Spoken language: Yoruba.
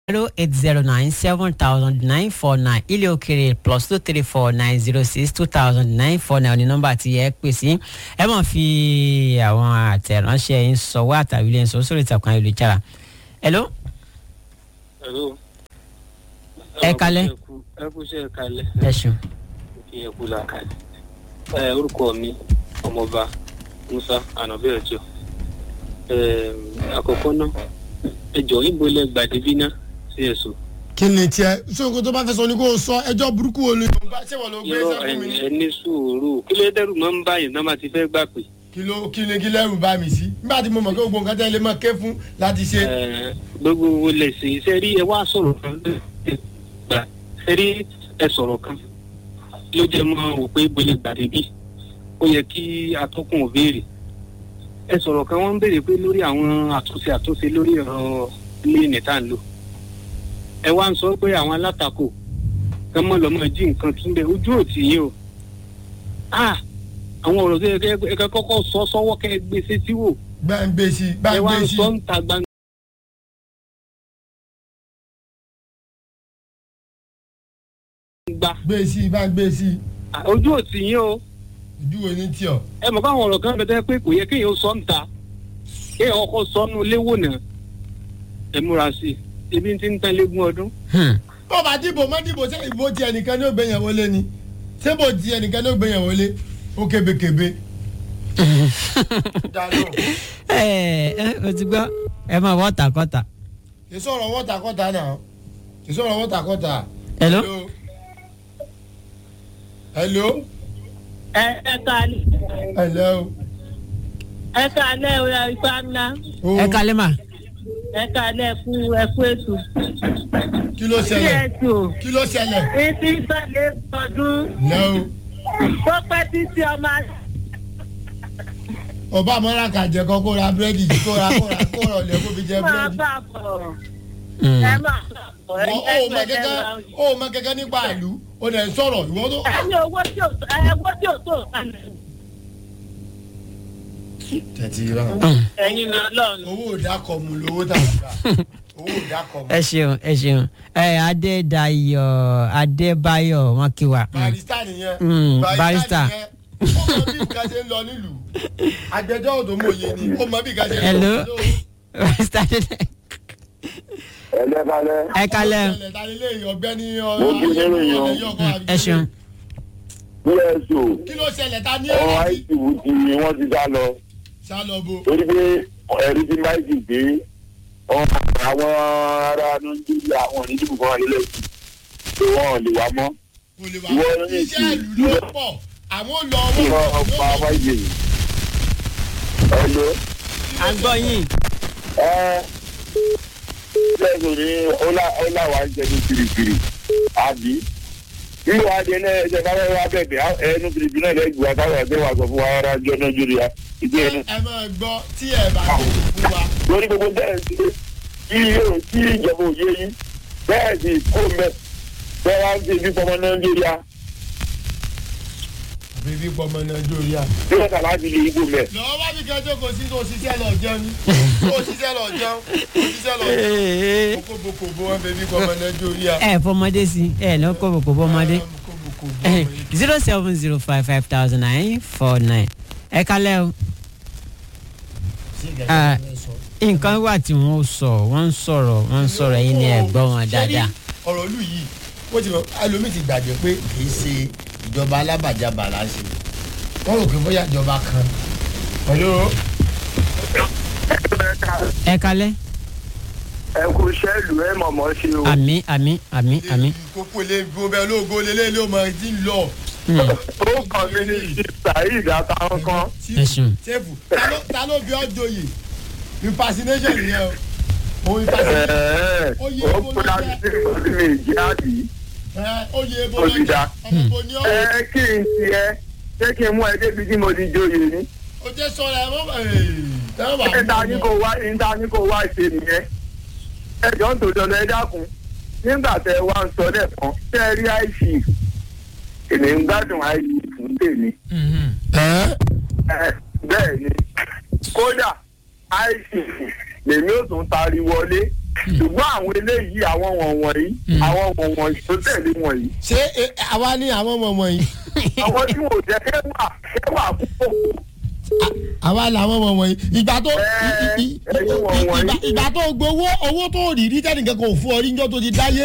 zero eight zero nine seven thousand nine four nine ilé òkèrè plus two three four nine zero six two thousand nine four nine ní nọ́mbà tí ẹ pè sí ẹ mọ̀ fi àwọn àtẹ̀ránṣẹ́ yín sọ̀wọ́ àtàwí lẹ́yìn sọ sórí ìtàkùn ayélujára. hello Hello. Ẹ kalẹ́. ẹ kú sí ẹ kalẹ́. ẹ ṣeun. kí ẹ kú la kalẹ̀. ẹ orúkọ mi ọmọọba musa anabi ọjọ. ẹ àkọ́kọ́ náà ẹ jọ ibo lẹ gbàdébí náà sí ẹ̀sùn. kí ni tiẹ sóko tó bá fẹ́ sọ ni kò sọ ẹjọ́ burúkú wo ni. ṣé wọ́n ló gbé irọ́ sẹ́kùn mi ni. ẹ ní sùúrù kí ló dẹ́rù máa ń báyìí náà máa ti fẹ́ gbà pé. kí ló kí ni kí lẹ́rù bá mi sí. nígbà tí mo mọ̀ pé gbogbo nǹkan tẹ́ lè máa ké fún láti ṣe. ẹ gbogbo wo lè ṣe iṣẹ́ rí ẹ wá sọ̀rọ̀ kan gbà ẹ rí ẹ sọ̀rọ̀ kan ló jẹ́ mọ́ wò pé ibo lẹ gbàdébí ó yẹ kí atọ́kùn ò béèrè ẹ sọ̀rọ̀ kan wọ́n ń béèrè pé lórí àwọn àtúnṣe àtúnṣe lórí ọ̀rọ̀ ilé nìta ń lò ẹ wá ń sọ pé àwọn alátakò kán mọ́ lọ́mọ jí nǹkan tún bẹ ojú òtí yìí o ah àwọn ọ̀rọ̀ tó yẹ kẹ́ ẹ kẹ́ kọ́kọ́ sọ sọ́wọ́ kẹ́ ẹ gbé sétí wò bá ń gbé sí bá ẹ ń wá gbé ń sí. sọ ń ta gbangba. gbé sí bá ń gbé sí. ojú òtí yín o ojú wo ni tí ọ. ẹ mọ̀ káwọn ọ̀rọ̀ kan bẹ tẹ́ pé kò yẹ kéèyàn sọ ń ta kéèyàn kọ́kọ́ sọ nù léwò náà ẹ múra sí i ebi ti ń tán légún ọdún. Hmm. bó bá dìbò mọ́ dìbò ṣé ìbò ti ẹnìkan ní ó gbẹ̀yàn wọlé ni ṣé bò ti ẹnìkan ní ó gbẹ̀yàn wọlé ó kébékébé. dáná ẹ ẹ o ti gbọ́ ẹ máa wọ́ tàkọ́tà. kì í sọ̀rọ̀ wọ́tàkọ́tà náà kì í sọ̀rọ̀ wọ́tàkọ́tà. hello hello ẹ ẹ kàlẹ́ hello. ẹ kàlẹ́ ọ̀rọ̀ ìfà ńlá o ẹ kalẹ́ mà. ẹ kàlẹ́ ẹ̀kú ẹ̀kú ètò. kí ló kí ṣẹlẹ̀ ètò kí ló ṣẹlẹ̀. etí sọ̀lẹ̀ ọdún no tó pẹ́ títí ọmọ ọba àmọ́ra kàjẹ́ kan kó ra búrẹ́dì yìí kó ra kó ra kó rọ̀ lẹ́ kó fi jẹ máa búrẹ́dì. bá bọ̀ Hmm. ẹ máa bá bọ̀ ẹ Wọ́n- ó mọ kẹ́kẹ́ ó mọ kẹ́kẹ́ nípa ìlú ó dẹ̀ ń sọ̀rọ̀ ìwọ́n tó. ẹni owó tí ò ẹ owó tí ò tó kalẹ̀ tẹ̀tí rà. Hmm. ẹ̀yin lọ lọ́run. owó òdàkọ̀ mu lówó tà ń gbà owó òdàkọ̀ mu. ẹ ṣeun ẹ ṣeun ẹ adédayọ̀ adébáyọ̀ wọn kí wa. Hmm. barista nìyẹn. Mm, barista. nìyẹn. ó mọ bí nǹkan ṣe ń lọ nílùú agbẹjọ́rò tó mòye ni ó mọ bí nǹkan ṣe ń lọ. Hello. barista adé- ẹlẹ́balẹ̀ ẹ kalẹ́ ọ̀sẹ̀ ta nílé ọ̀gbẹ́ni Mo kí nínú yan. ẹ ṣeun. pso kí ló ṣẹlẹ̀ ta ní ọmọ ẹ̀rọ itv ti wọ́n ti dá lọ sálọ́bù. torí pé ẹ̀rí ti máìkì gbé ọmọ àwọn ará nàìjíríà àwọn onídìbò kan wà nílẹ̀ yìí pé wọ́n lè wá mọ́ kò lè wá Ìwọ ní iṣẹ́ ìlú. ìlú ló pọ̀ àwọn lọ kí wọ́n owó pa máìkì yìí. ẹ̀lọ́ à ń gbọ́ yín. ẹ lẹ́sùn ní ọláwà ń jẹnu kirikiri àbí nígbà wàá jẹ náà ẹsẹ̀ káwé wá bẹ̀bẹ̀ ẹnu kirikiri náà lẹ́gbẹ̀ẹ́ àtàwọn ẹgbẹ́ wa sọ fún wa rárá jọ nàìjíríà ìdí ẹnu. ẹ máa gbọ́ tí ẹ bá tó fún wa. lórí gbogbo bẹ́ẹ̀ sí kí yóò kí ìjọba òye yìí bẹ́ẹ̀ sì kó mẹ́ bẹ́ẹ̀ wá ń fi ibi fọmọ nàìjíríà bíbí pọmọ nàìjíríà. bí wọ́n kà láti lè igbó mẹ́. lọ́wọ́ bá mi kẹjọ kò sí tó ṣiṣẹ́ lọ jẹun ní tó ṣiṣẹ́ lọ jẹun tó ṣiṣẹ́ lọ jẹun kókòbókòbó wọn bíbí pọmọ nàìjíríà. ẹ fọmọdé sí ẹ lọ kó bòkó bọmọdé kókòbókòbó. zero seven zero five five thousand nine four nine ẹ kalẹ́ o. Ah, nǹkan wà tí wọ́n sọ wọ́n ń sọ̀rọ̀ wọ́n ń sọ̀rọ̀ yín ni ẹ gbọ́ wọn dáadáa. ọ̀rọ̀ ìlú yìí ó ti mọ ẹlòmíì ti gbàgbé pé kì í ṣe ìjọba alábàjábà láṣẹ wọ́n rò pé bóyá ìjọba kan pẹ̀lú ẹ kalẹ́ ẹ kú iṣẹ́ ìlú ẹ mọ̀mọ́ ṣe o. àmì àmì àmì àmì. kókó lè gbóbẹ́ ológo lélẹ́ ló mọ ti ń lọ. Hmm. ó kàn mí ní saheed àtàwọn kan. ẹ ṣeun. sẹ́fù ta ló- ta ló bí ọ́ joyè impersonation nìyẹn o òun impersonation ẹ̀ẹ́ Ó yẹ ó kó ló kúra jẹ́. sí ìlú mi ìjẹ́ àbí. ẹ ó yẹ bó Ó ti lọ́jọ́ dá. ọmọ bò ní ọ́ ẹ kí n tiẹ̀ ṣé kí n mú ẹ débi tí mo ti joyè ni. o jẹ́ sọ̀rọ̀ ẹ̀ mọ́ tẹ́wọ́ bá níta ní kò wá níta ní kò wá ṣe nìyẹn. ẹ jọ ń tòjọ lọ ẹ dákun nígbà tẹ wá ń sọ lẹ́ẹ̀kan tẹ́ ẹ rí àìsí èmi ń gbádùn àìsí fún tèmi. Mhm. Ẹ, bẹ́ẹ̀ ni kódà àìsí lèmi ò tún tari wọlé ṣùgbọ́n àwọn eléyìí àwọn wọ̀nwọ̀nyí àwọn wọ̀nwọ̀nyí tó tẹ̀lé wọ̀nyí ṣé eh, àwa ní àwọn ọmọ wọ̀nyí àwọn tí wò jẹ́ kẹwà kẹwà púpọ̀ À- àwa làwọn ọmọ wọ̀nyí ìgbà tó Ẹ, i- i- ẹ̀yin wọ̀nwọ̀nyí. ìgbà- ìgbà tó gbowó owó tó rí rí tẹ́nìkan kò fún ọ rí níjọ́ tó ti dáyé